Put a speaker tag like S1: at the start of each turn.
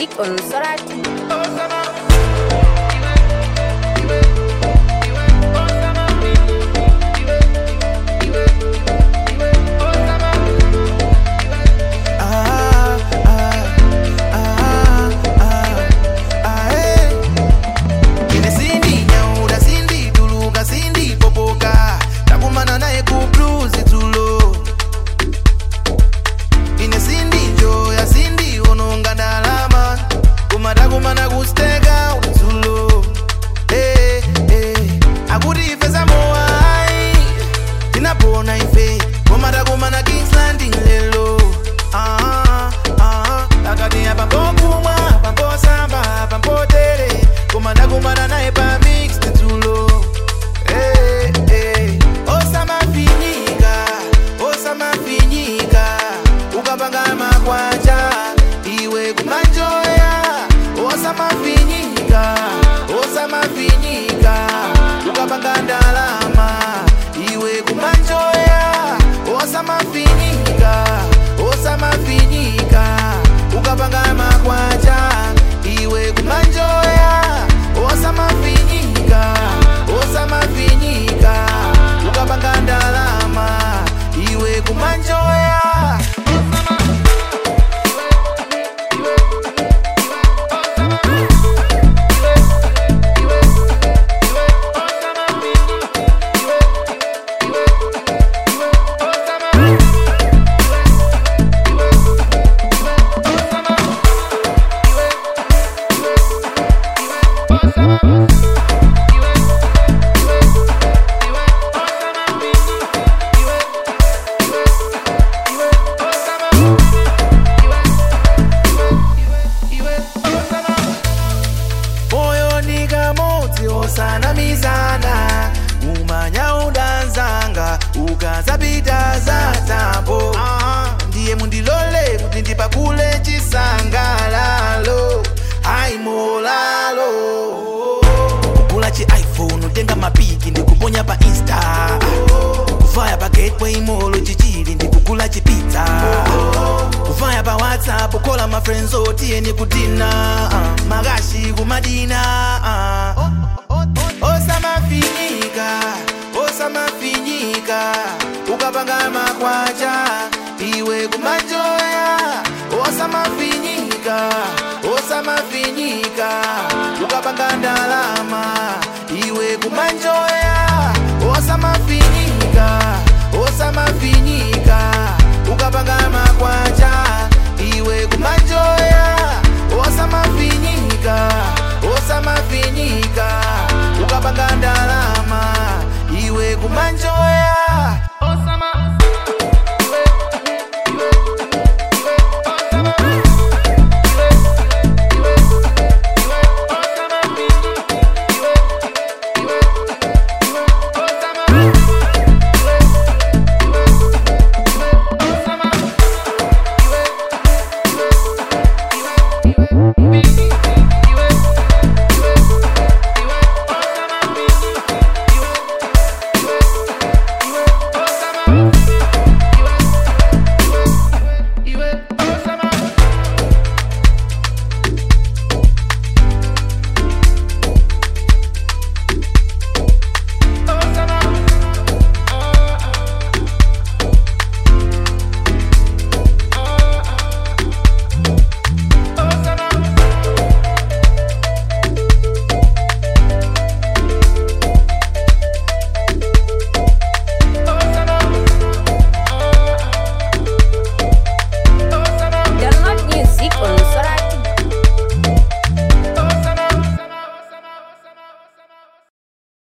S1: music on Sorati.
S2: Ah, ah, ah, ah, ah, eh. Ine sindi nyauda sindi tuluka sindi popoka takumana naye ku blues tulo ine sindi njoya sindi ononga ndalama koma takumana kusteka udzulo eh, eh. akuti ife samoai tinapona ife koma takumana kingsland lelo Ah, ah, akati apa pokumwa pamposamba pampotere koma ndakumana naye pa mixed tulo Eh, eh. osamafinyika osamafinyika ukapanga makwanja iwe kumanjoya osamafinyika osamafinyika ukapanga ndalama iwe kumanjoya osamafinyika osamafinyika ukapanga makwanja iwe kumanjoya osamafinyika osamafinyika ukapanga ndalama iwe kumanjoya moyo ni kamodzi osanamizana umanya udanzanga ukazapita za tambo ndiye mundilole kuti ndipakule chisangalalo aimolalo kugula chi iphone utenga mapiki ndikuponya pa insta kuvaya pa gateway mall chichili ndikugula chipizza kuvaya pa whatsapp kola ma friends otiyeni kudina uh, makashi kumadina uh. osamafinyika osamafinyika ukapanga makwacha iwe kumanjoya osamafinyika osamafinyika ukapanga ndalama iwe kumanjoya osamafinyika osamafinyika ukapanga makwacha iwe kumanjoya osamafinyika osamafinyika ukapanga ndalama iwe kumanjoya
S1: Baby,